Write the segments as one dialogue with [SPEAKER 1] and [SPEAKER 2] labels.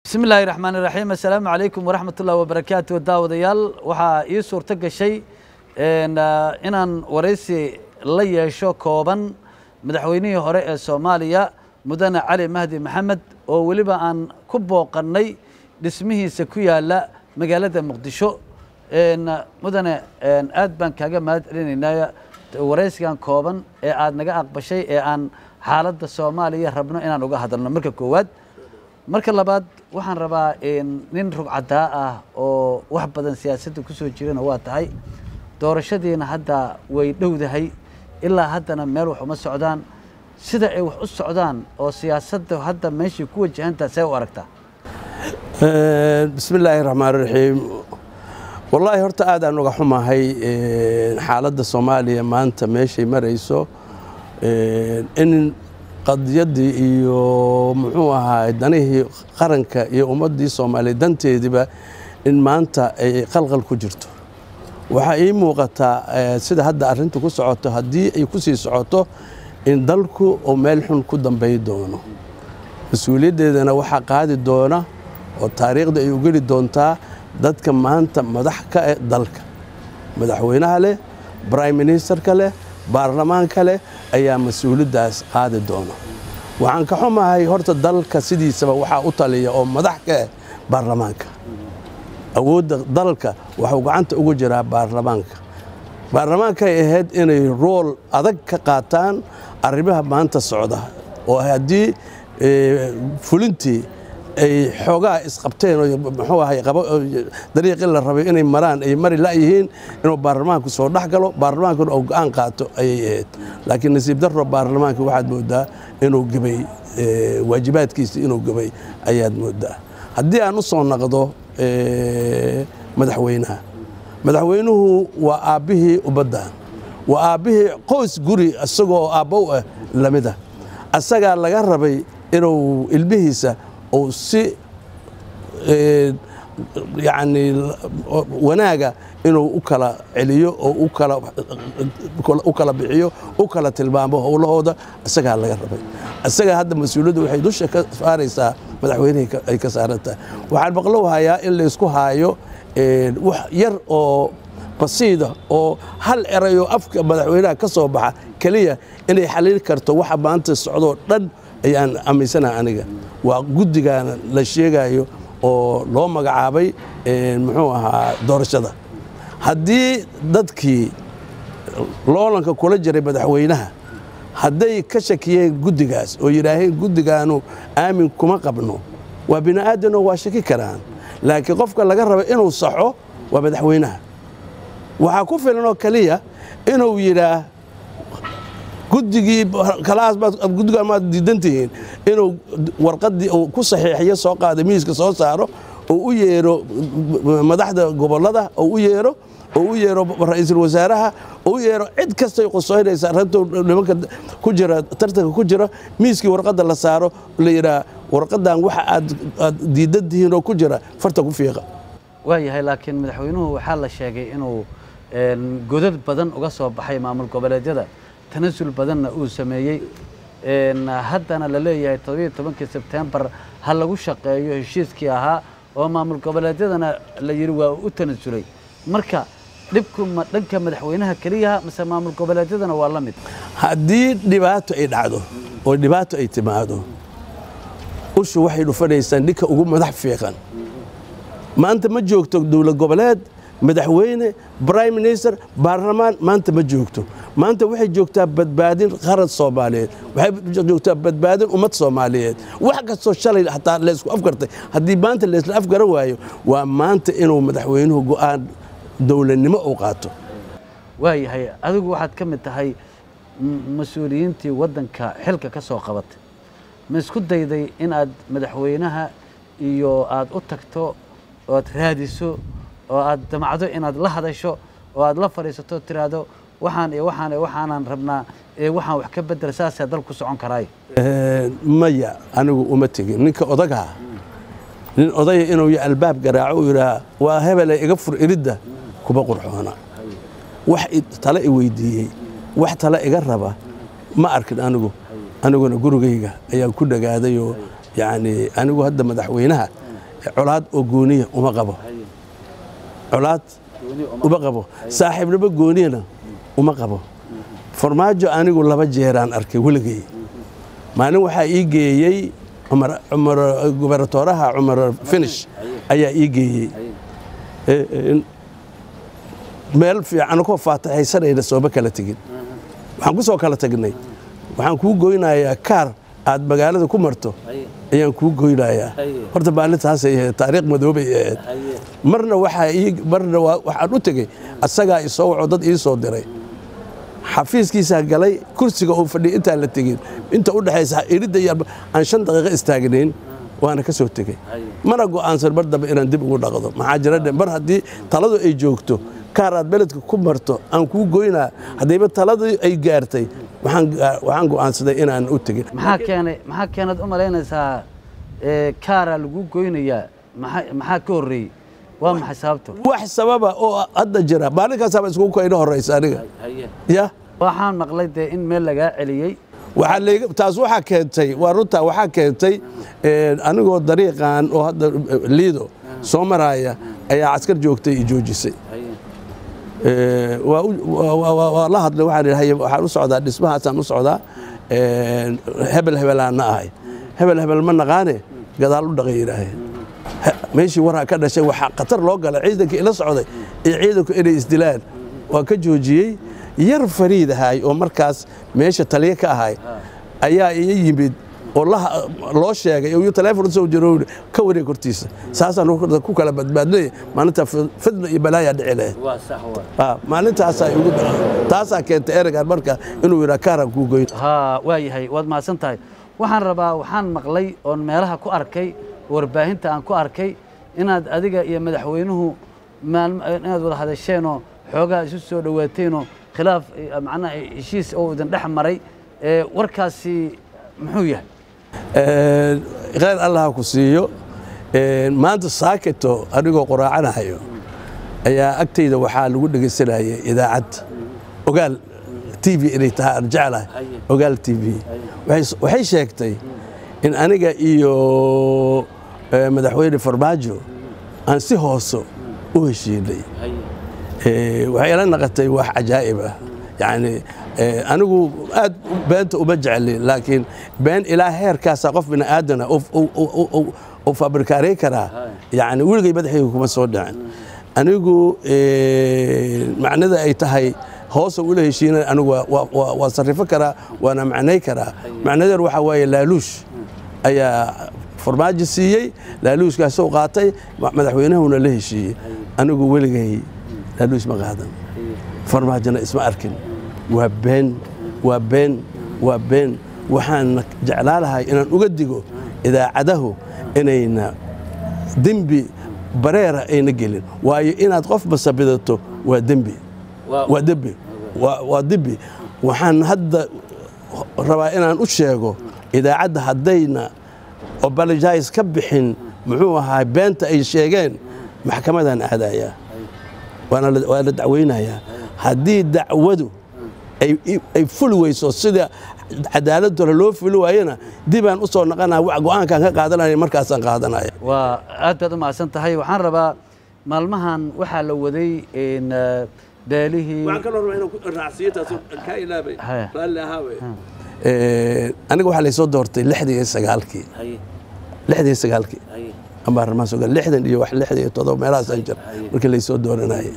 [SPEAKER 1] bismi illaahi raxmaan iraxiim assalaamu calaykum waraxmat ullahi wabarakaatu daawadayaal waxaa ii suurto gashay inaan waraysi la yeesho kooban madaxweynihii hore ee soomaaliya mudane cali mahdi maxamed oo weliba aan ku booqannay dhismihiisa ku yaala magaalada muqdisho mudane aad baan kaaga mahad celinaynaa waraysigan kooban ee aad naga aqbashay ee aan xaaladda soomaaliya rabno inaan uga hadalno marka koowaad marka labaad waxaan rabaa nin rugcadaa ah oo wax badan siyaasadda ku soo jirana waa tahay doorashadiina hadda way dhowdahay ilaa haddana meel wax uma socdaan sida ay wax u socdaan oo siyaasadda hadda meeshay ku wajahantaa see u aragtaa
[SPEAKER 2] bismi illaahi raxmaan raxiim wallaahi horta aadaan uga xumahay xaaladda soomaaliya maanta meeshay marayso in qadiyaddii iyo muxuu ahaa danihii qaranka iyo ummaddii soomaaliya danteediiba in maanta ay qalqal ku jirto waxaa ii muuqataa sida hadda arrintu ku socoto haddii ay ku sii socoto in dalku uu meel xun ku dambay doono mas-uuliyaddeedana waxaa qaadi doona oo taariikhda ay u geli doontaa dadka maanta madax ka eh dalka madaxweynaha leh brime ministerka leh baarlamaanka leh ayaa mas-uuliyaddaas qaadi doona waxaan ka xumahay horta dalka sidiisaba waxaa u taliya oo madax ka ah baarlamaanka awoodda dalka waxuu gacanta ugu jiraa baarlamaanka baarlamaankay ahayd inay rool adag ka qaataan arrimaha maanta socda oo haddii fulintii ay xoogaa isqabteen oo muxuu ahay dariiqii la rabay inay maraan ay mari la'yihiin inuu baarlamaanku soo dhex galo baarlamaankuna oo go'aan qaato ayay ahayd laakiin nasiib darro baarlamaanka waxaad mooddaa inuu gebay waajibaadkiisa inuu gebay ayaad mooddaa haddii aan u soo naqdo madaxweynaha madaxweynuhu waa aabbihii ummaddan waa aabbihii qoys guri isagoo aabbow ah lamida asagaa laga rabay inuu ilmihiisa uu si yacni wanaaga inuu u kala celiyo oo u kala bixiyo u kala tilmaamo howlahooda isagaa laga rabay isagaa hadda mas-uuliyaddu waxay dusha ka saaraysaa madaxweynihii ay ka saaran tahay waxaan maqlow hayaa in laysku haayo wax yar oo basiida oo hal erayoo afka madaxweynaha ka soo baxa keliya inay xaliili karto waxa maanta socdoo dhan ayaan aaminsanaha aniga waa guddigaana la sheegayo oo loo magacaabay muxuu ahaa doorashada haddii dadkii loolanka kula jiray madaxweynaha hadday ka shakiyeen guddigaas oo yidhaaheen guddigaanu aamin kuma qabno waa bini aadanoo waa shaki karaan laakiin qofka laga raba inuu saxo waa madaxweynaha waxaa ku filan oo keliya inuu yidhaah guddigii kalaas baad guddigaan maad diidan tihiin inuu warqaddii uu ku saxiixiyo soo qaado miiska soo saaro oo u yeero madaxda gobollada oo u yeero oo u yeero ra'iisul wasaaraha oo u yeero cid kastay qusoynaysa arrintu nimanka ku jira tartanka ku jira miiskii warqadda la saaro la yidhaah warqaddan waxa aad aad diidan tihiin oo ku jira farta ku fiiqa
[SPEAKER 1] waa yahay laakiin madaxweynuhu waxaa la sheegay inuu godad badan uga soo baxay maamul goboleedyada tanasul badanna uu sameeyey haddana la leeyahay toddobiyo tobankii sebtembar ha lagu shaqeeyo heshiiskii ahaa oo maamul goboleedyadana la yidhi waa u tanasulay marka dhibku ma dhanka madaxweynaha keliyaha mase maamul goboleedyadana waa la mid
[SPEAKER 2] haddii dhibaato ay dhacdo oo dhibaato ay timaado ushu waxay dhufanaysaa ninka ugu madax fiiqan maanta ma joogto dowlad goboleed madaxweyne brime minister baarlamaan maanta ma joogto maanta waxay joogtaa badbaadin qaran soomaaliyeed waxay joogtaa badbaadin ummad soomaaliyeed wax kastoo shalay hataa laysku afgartay haddii maanta laysla afgaran waayo waa maanta inuu madaxweynuhu go'aan dowladnimo uu qaato
[SPEAKER 1] waayahay adigu waxaad ka mid tahay mas-uuliyiintii waddanka xilka ka soo qabatay ma isku dayday in aad madaxweynaha iyo aad u tagto oad raadiso oo aad damacdo inaad la hadasho oo aad la fadhiisato tiraahdo waxaan iyo waxaan iyo waxaanan rabnaa ee waxaan wax ka bedel saasaa dalku socon karaay
[SPEAKER 2] maya anigu uma tegin ninka odagaa nin odaya inuu y albaab garaaco u yidhaah waa hebele iga fur iridda kuma qurxoona wax tale i weydiiyey wax tale iga raba ma arkin anigu aniguna gurigayga ayaan ku dhagaadayoo yacni anigu hadda madaxweynaha colaad oo gooniya uma qabo colaad uma qabo saaxiibnimo gooniyana uma qabo farmaajo anigu laba jeeraan arkay weligay maalin waxaa ii geeyey cumar- cumar gubernatooraha cumar finish ayaa ii geeyey Eh, eh, meel fiican koo faataxaysanayna sooma kala tegin waxaan ku soo kala tagnay waxaan kuu goynayaa kaar aad magaalada ku marto ayaan kuu goynayaa horta maalintaasay ahayd taariikh madoobay ahayd marna waxaa ii- marna waa- waxaan u tegey asagaa isoo waco dad ii soo diray xafiiskiisaa galay kursiga uu fadhiya intaan la tegin inta u dhexaysa iridda iyo aan shan daqiiqo istaagnayn waana ka soo tegey mana go'aansan mar dambe inaan dib ugu dhaqdo maxaa jira dhe mar haddii taladu ay joogto kaar aad beledka ku marto aan kuu goynaa haddayba taladii ay gaartay waxaan gaa- waxaan go'aansaday inaan u tegin
[SPEAKER 1] maxaa keenay maxaa keenaad u malaynaysaa ee, kaaraa lagu goynayaa maxaa maxaa ka horreeyey waa maxay sababto
[SPEAKER 2] wax sababa oo hadda jira maalinkaasaba iskugu kayna horaysa aniga ya
[SPEAKER 1] waxaan maqlay dee in meel lagaa celiyey
[SPEAKER 2] waxaa layga- taas waxaa keentay waa runtaa waxaa keentay eh, anigoo dariiqan oo hadda eh, liido soo maraya ayaa caskar joogtay i joojisay Eh, waa u- waa- waa- waa- waa la hadlay waxaan idhi haye waxaan u socdaa dhismahaasaan u socdaa Eh, hebel hebelaana ahay hebel hebel ma naqaane gadaal u dhaqay yidhaaheen Ha- meeshii waraa ka dhashay waxaa khatar loo galay ciidankii ila socday iyo ciidanku inay isdilaan waa ka joojiyey yar fariid ahay oo markaas meesha taliye ka ahay ayaa ii yimid oo la- loo sheegay oo taleefon u soo jiro ka wareeg hortiisa saasaan ku kala badbaadnay maalinta fidna iyo balaayaa dhici lahayd Ah, maalintaasaa igu taasaa keentay ereygan marka inuu yidhaa kaaran kuu goyn
[SPEAKER 1] haa waa yahay waad mahadsan tahay waxaan rabaa waxaan maqlay oon meelaha ku arkay warbaahinta aan ku arkay inaad adiga iyo madaxweynuhu maalm- inaad wada hadasheenoo xoogaa isu soo dhowaateenoo khilaaf eh, macnaha heshiis oo idin dhex maray ee warkaasi muxuu yahay
[SPEAKER 2] Een, khayr allah ha ku siiyo Een, maanta saaketo anigoo qoraacanahayo ayaa agtayda waxaa lagu dhegaysanayay idaacad ogaal t v inay tahay aan jeclahay ogaal t v Waxay- waxay sheegtay in aniga iyo eh, madaxweyne farmaajo aan si hooso u heshiinay Eh, waxay ila naqatay wax cajaa'ib ah yani eh, anigu aad beenta uma jecli laakiin been ilaa heerkaasa qof bini aadana u fabrikaaray karaa yani weligay madaxayga kuma soo dhicin anigu eh, macnada ay tahay hoosa ula heshiina anigu waa- waa- waa waa sarrifo karaa waana macnay karaa macnadeedu waxaa waaye laaluush ayaa farmaajo siiyey laaluushkaasuu qaatay ma- madaxweynahuna la heshiiyey anigu weligay laaluush ma qaadan farmaajona isma arkin waa been waa been waa been waxaan jeclaa lahay inaan uga digo idaacadahu inayna dembi bareera ayna gelin waayo inaad qof masabidato waa dembi waa dembi waa waa dembi waxaan hadda rabaa inaan u sheego idaacadda haddayna obalojais ka bixin muxuu ahaa beenta ay sheegeen maxkamadaan aadayaa waana la- waa la dacweynayaa haddii dacwadu ay ay fuli weyso sida cadaaladooda loo fuli waayena dibaan u soo naqanaya wax go'aankaan ka qaadanaya markaasaan qaadanaya
[SPEAKER 1] waa aad baad u mahadsan tahay waxaan rabaa maalmahan waxaa la waday in eh, beelihii
[SPEAKER 2] kaloo rabaa inaan raacsiintaas kaa ilaabay
[SPEAKER 1] Haya.
[SPEAKER 2] raalli ahaawe aniga waxaa laysoo doortay lixdan iyo sagaalkii lixdan iyo sagaalkii ama arrimaha soo gal lixdan iyo wax lixdan iyo todoba meelahaasaan jir markii laysoo dooranayay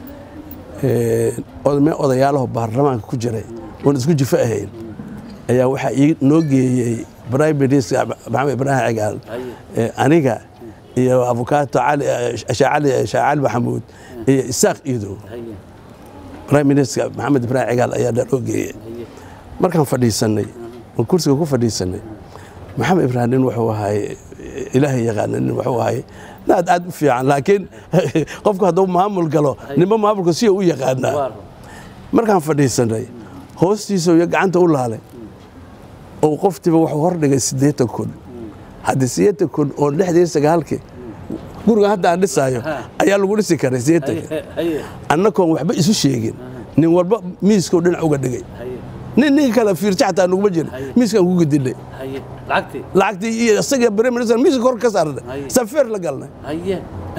[SPEAKER 2] odame odayaalaho baarlamaanka ku jiray oon isku jifo ahayn ayaa waxaa ii noo geeyey prime minister maxamed ibraahim cigaal Eh, aniga iyo avokaato cali shaacali shaacali maxamuud iyo isaaq iidow prime minister maxamed ibraahim cigaal ayaa noo geeyey markaan fadhiisanay oon kursiga ku fadhiisanay maxamed ibraahim nin wuxuu ahay ilaahay yaqaana nin wuxuu ahay naad aad u fiican laakiin qofku hadduu maamul galo ninba maamulka siya u yaqaanaa markaan fadhiisanay hoostiisa iyo gacanta u laalay oo qoftiiba wuxuu hordhigay siddeetan kun haddii siddeetan kun oo lixdii sagaalkii guriga hadda aan dhisaayo ayaa lagu dhisi karay siddeetanka annagoon waxba isu sheegin nin walba miiskuu dhinac uga dhigay nin nin kale fiirsa xataa nuguma jirin
[SPEAKER 1] Haye.
[SPEAKER 2] miiskaan ku gedinay
[SPEAKER 1] haye lacagtii
[SPEAKER 2] lacagtii iyo isaga prime minister miiska kor ka saarnay
[SPEAKER 1] Haye.
[SPEAKER 2] safeer la galnay
[SPEAKER 1] haye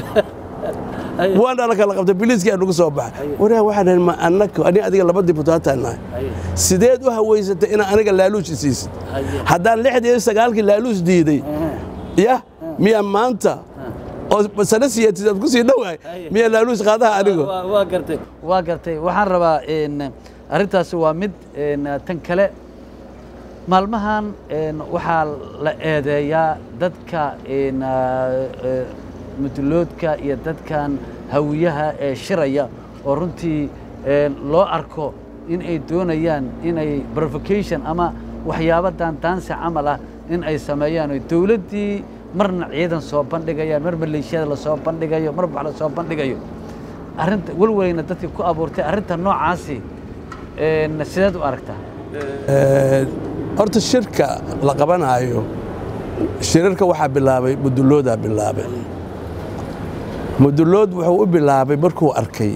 [SPEAKER 1] haye
[SPEAKER 2] waan dhana kala qabtay biliiskii aan nagu soo baxay
[SPEAKER 1] Haye.
[SPEAKER 2] waraa waxaan dhahay ma annaka ani adiga laba dibutaataan nahay
[SPEAKER 1] haye
[SPEAKER 2] sideed u haweysatay inaan aniga laaluush isiisid
[SPEAKER 1] haye
[SPEAKER 2] haddaan lixdii iyo sagaalkii laaluush diiday ya miyaa maanta oo sano siyaatiid aad ku sii dhowahay
[SPEAKER 1] Haye.
[SPEAKER 2] miyaa laaluush qaadaha anigu
[SPEAKER 1] Waa- waa gartay waa gartay waxaan rabaa een, arrintaasi waa mid een, tan kale maalmahan een, waxaa la eedeeyaa dadka een, ah, eh, muduloodka iyo dadkan hawiyaha ee shiraya oo runtii een, loo arko in ay doonayaan inay provocation ama waxyaabo daandaansi camal ah in ay sameeyaan oo dowladdii marna ciidan soo bandhigayaan mar maleeshiyada lasoo bandhigayo mar wax lasoo bandhigayo arrinta welwelayna dadkii ku abuurtay arrinta noocaasi een, sideed u aragtaa
[SPEAKER 2] Ee, horta shirka la qabanaayo shirarka waxaa bilaabay muduloodaa bilaabay mudulood wuxuu u bilaabay markuu arkay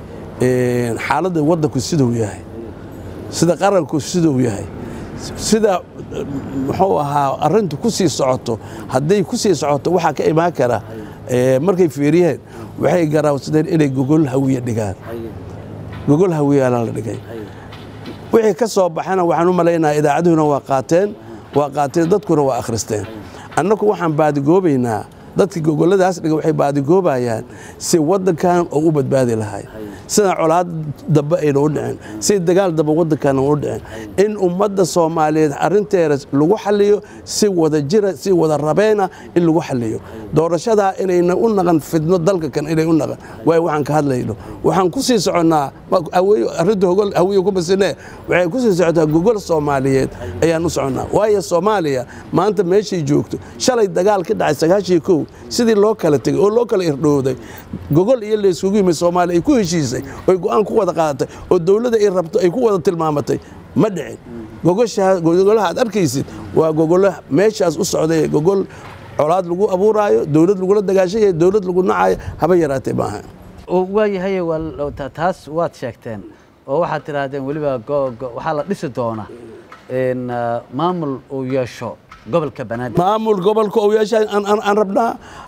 [SPEAKER 2] een, xaaladda waddanku siduu yahay sida qaranku siduu yahay sida eh, muxuu ahaa arrintu ku sii socoto hadday ku sii socoto waxaa ka imaan kara eh, markay fiiriyeen waxay garaawsadeen inay gogol hawiye dhigaan gogol hawiyaana la dhigay wixii ka soo baxana waxaan u malaynaha idaacaduhuna waa qaateen waa qaateen dadkuna waa akhristeen annagu waxaan baadigoobaynaa dadka gogolladaas dhiga waxay baadigoobayaan si waddankan oo u badbaadi lahay sida colaad dambe ayna u dhicin si dagaal dambe waddankan u dhicin in ummadda soomaaliyeed arrinteeda lagu xaliyo si wada jira si wada rabeena in lagu xaliyo doorashadaa inayna u naqan fidno dalka kan inay u naqan waay waxaan ka hadlayno waxaan ku sii soconnaa ma- haweeyo- arrinta hogol hawiye ku masine waxay ku sii socotaa gogol soomaaliyeed ayaan u soconnaa waayo soomaaliya maanta meeshay joogto shalay dagaal ka dhacay sagaashii kow sidii loo kala tegey oo loo kala irdhowday gogol iyo layskugu yimid soomaaliya ay ku heshiisay oy go'aan ku wada qaadatay oo dowladda ay rabto ay ku wada tilmaamatay ma dhicin gogoshaa gogolaha aad arkaysid waa gogolo meeshaas u socday gogol colaad lagu abuuraayo dowlad lagula dagaashanyayo dowlad lagu nacayo haba yaraatee maaha
[SPEAKER 1] oo waayahay waa l- ta- taas waad sheegteen oo waxaad tidhaahdeen weliba go- go- waxaa la dhisi doona een, ah, maamul uu yeesho gobolka banaadir
[SPEAKER 2] maamul gobolka uu yeeshay aan- aan aan rabnaa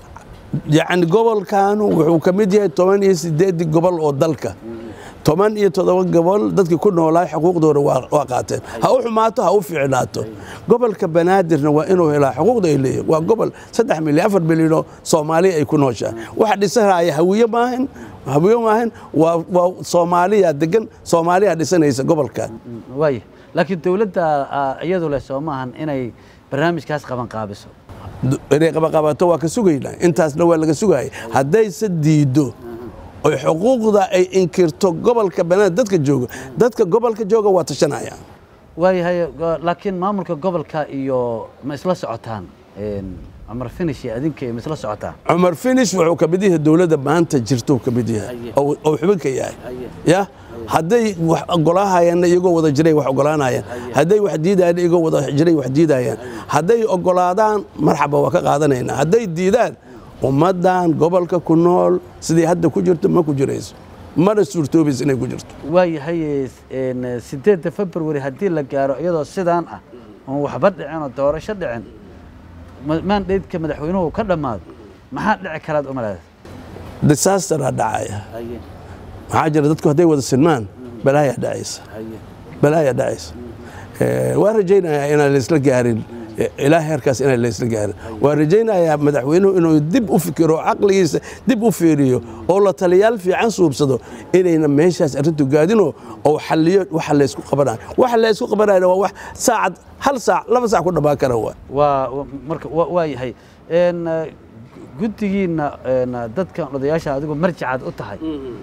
[SPEAKER 2] yacni gobolkaanu wuxuu ka mid yahay toban iyo sideedii gobol oo dalka toban iyo toddoba gobol dadkii ku noolaa xuquuqdooda waa waa qaateen ha u xumaato ha u fiicnaato gobolka banaadirna waa inuu helaa xuquuqda ay leeyihin waa gobol saddex milyan afar milyanoo soomaaliya ay ku nooshaa waxa dhisanaya hawiye maahan hawiye maahan waa waa soomaaliya degan soomaaliya dhisanaysa gobolkan
[SPEAKER 1] waaya laakiin dowladda ah, iyadu leh soo maahan inay barnaamijkaas qaban qaabiso
[SPEAKER 2] inay qabaqabato waa ka sugaynaa intaasna waa laga sugaya haddayse diiddo oy xuquuqda ay inkirto gobolka banaan dadka jooga dadka gobolka jooga waa tashanaya
[SPEAKER 1] waayahay go- laakiin maamulka gobolka iyo ma isla socotaan Een, cumar finish iyo adinka ma isla socotaan
[SPEAKER 2] cumar finish wuxuu ka mid yahay dowladda maanta jirtou ka mid yahay
[SPEAKER 1] Aye.
[SPEAKER 2] oo oo xubin ka yahay
[SPEAKER 1] Aye.
[SPEAKER 2] ya hadday wax ogolaahayeenna iyagoo wada jiray wax ogolaanayaan hadday wax diidayaan iyagoo wada jiray wax diidayaan hadday ogolaadaan marxaba waa ka qaadanaynaa hadday diidaan ummaddan gobolka ku nool sidii hadda ku jirto ma ku jirayso mana suurtoobaysa inay ku jirto
[SPEAKER 1] waayahay een, sideedda february haddii la gaaro iyadoo sidaan ah oon waxba dhicin oo doorasho dhicin ma- maandheydka madaxweynuhu ka dhammaado maxaa dhici karaad umaleeda
[SPEAKER 2] disaasteraa dhacaya maxaa jira dadku hadday wada sinmaan balaayaa dhacaysa balaayaa dhacaysa Eh, waan rajaynayaa inaan laysla gaarin eh, ilaa heerkaas inaan laysla gaarin waan rajaynayaa madaxweynuhu inuu dib u fikiro caqligiisa dib u fiiriyo oo la taliyaal fiican suubsado inayna meeshaas arrintu gaadino oo xalliyo waxa laysku qabanayo waxa laysku qabanayana waa wax saacad hal saac laba saac ku dhammaan kara waa
[SPEAKER 1] waa wa- marka wa- waa yahay een, eh, guddigiinna een, dadkan odayaasha adigu marjacaad u tahay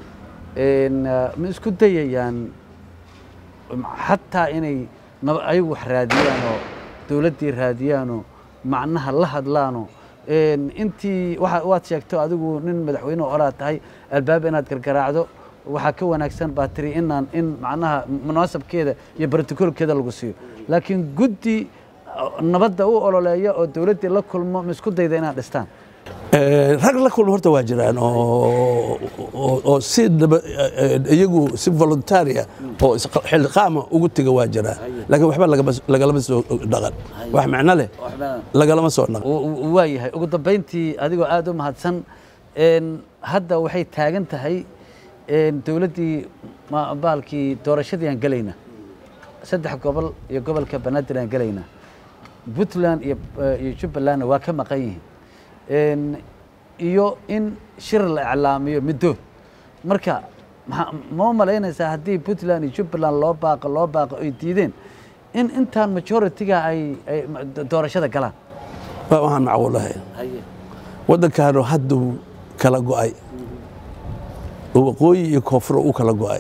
[SPEAKER 1] een, eh, ma isku dayayaan xataa inay nab- ayagu wax raadiyaan oo dowladdii raadiyaanoo macnaha la hadlaano een, intii waxa- waad sheegto adigu nin madaxweyne horaa tahay albaab inaad gargaraacdo waxaa ka wanaagsan baa tiri inaan in macnaha munaasabkeeda iyo brotocolkeeda lagu siiyo laakiin guddi uh, nabadda u ololeeya oo dowladdii la kulmo ma isku dayda inaad dhistaan
[SPEAKER 2] Eh, rag la kulma horta waa jiraan oo oo- oo si naba- eh, eh, iyagu si voluntaria oo is- xilqaama ugu tiga waa jiraan laakiin waxba lagama- lagalama soo dhaqan wax macno leh lagalama soo dhaqan
[SPEAKER 1] waa yahay ugu dambayntii adigoo aada u mahadsan een, hadda waxay taagan tahay een, dowladdii ma- baalkii doorashadii aan gelayna saddex gobol iyo gobolka banaadir aan gelayna puntland iyo eh, iyo jubbalandna waa ka maqan yihiin Een, iyo in shir la iclaamiyo middood marka maxaa- ma u malaynaysaa haddii puntland iyo jubbaland loo baaqo loo baaqo ay diideen in intaan majority-ga ay ay doorashada galaan
[SPEAKER 2] waa waxaan macquul ahayn waddankaanu hadduu kala go'ay oo waqooyi iyo koonfur u kala go'ay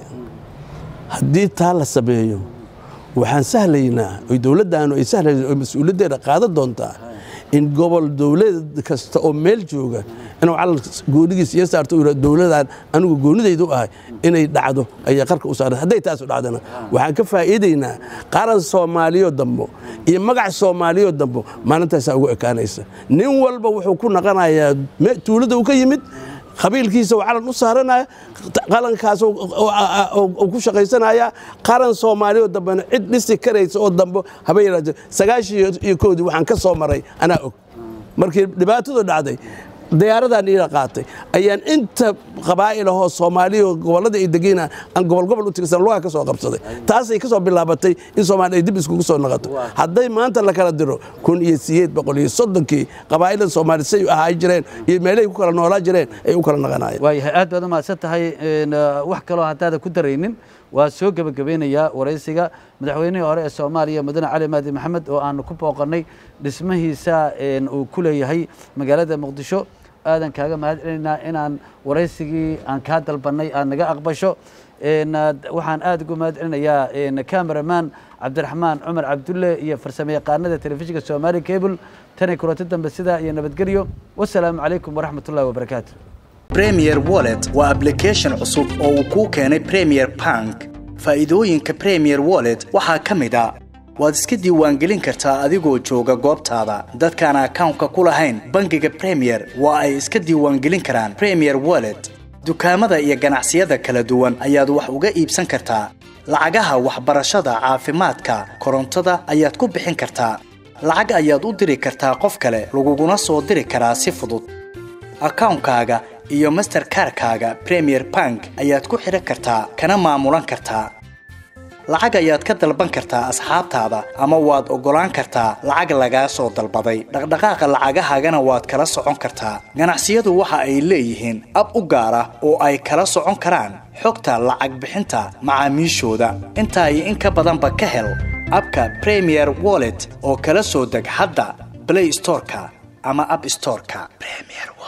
[SPEAKER 2] haddii taa la sameeyo waxaan sahlaynaa oy dowladdaanu ay sahlaysaa oo mas-uuliyaddeeda qaadan doontaa in gobol dowlad kasta oo meel jooga inuu calan goonigiis iyo saarto uu yidhahdo dowladaan anigu goonidaydu ahay inay dhacdo ayay qarka u saaran hadday taasu dhacdana waxaan ka faa'iidaynaa qaran soomaaliyo dambo iyo magac soomaaliyo dambo maalintaasaa ugu ekaanaysa nin walba wuxuu ku naqanayaa me- tuulada uu ka yimid qabiilkiisa uu calan u saaranaya qalankaas uu- uu- uu- uu ku shaqaysanaya qaran soomaaliyo dambena cid dhisi karaysa oo dambe haba yaraate sagaashii iyo koodii waxaan ka soo maray anaa og markii dhibaatadu dhacday diyaaradaan iila qaatay ayaan inta qabaa'il ahoo soomaaliya gobollada ay degayna aan gobol gobol u tigsan lugaa ka soo qabsaday taasay ka soo bilaabatay in soomaaliya ay dib iskugu soo noqoto hadday maanta la kala diro kun iyo sideed boqol iyo soddonkii qabaa'ilada soomaaliya say ahaa jireen iyo meelahay ku kala noolaa jireen ay u kala naqanayeen
[SPEAKER 1] waayahay aad baad u mahadsan tahay een, uh, wax kaloo haddaada ku daraynin waa soo gebagabeynayaa waraysiga madaxweynihii hore ee soomaaliya mudane cali maadi maxamed oo aanu ku booqannay dhismahiisa een, uu ku leeyahay magaalada muqdisho aadan kaaga mahad celinaynaa inaan waraysigii aan kaa dalbannay aad naga aqbasho een, uh, waxaan aad ugu mahad celinayaa een, cameraman cabdiraxmaan cumar cabdulle iyo farsamo yaqaanada telefishinka somali cable tanay kulanti dambe sidaa iyo nabadgelyo wasalaamu calaykum waraxmat ullahi wabarakaatu
[SPEAKER 3] Premier Wallet waa application cusub oo uu kuu keenay Premier Bank. Faa'iidooyinka Premier Wallet waxaa ka mid ah waad iska diiwaangelin kartaa adigoo jooga goobtaada. Dadkaan akawnka ku lahayn bangiga Premier waa ay iska diiwaangelin karaan Premier Wallet. Dukaamada iyo ganacsiyada kala duwan ayaad wax uga iibsan kartaa. Lacagaha waxbarashada, caafimaadka, korontada ayaad ku bixin kartaa. Lacag ayaad u diri kartaa qof kale, laguguna soo diri karaa si fudud. akawnkaaga iyo masterkarkaaga premier bank ayaad ku xidhan kartaa kana maamulan kartaa lacag ayaad ka dalban kartaa asxaabtaada ama waad oggolaan kartaa lacag lagaa soo dalbaday dhaqdhaqaaqa lacagahaagana waad kala socon kartaa ganacsiyadu waxa ay leeyihiin ab u gaar ah oo ay kala socon karaan xogta lacag bixinta macaamiishooda intaa iyo in ka badanba ka hel abka premier wallet oo kala soo deg hadda play storeka ama app storeka premier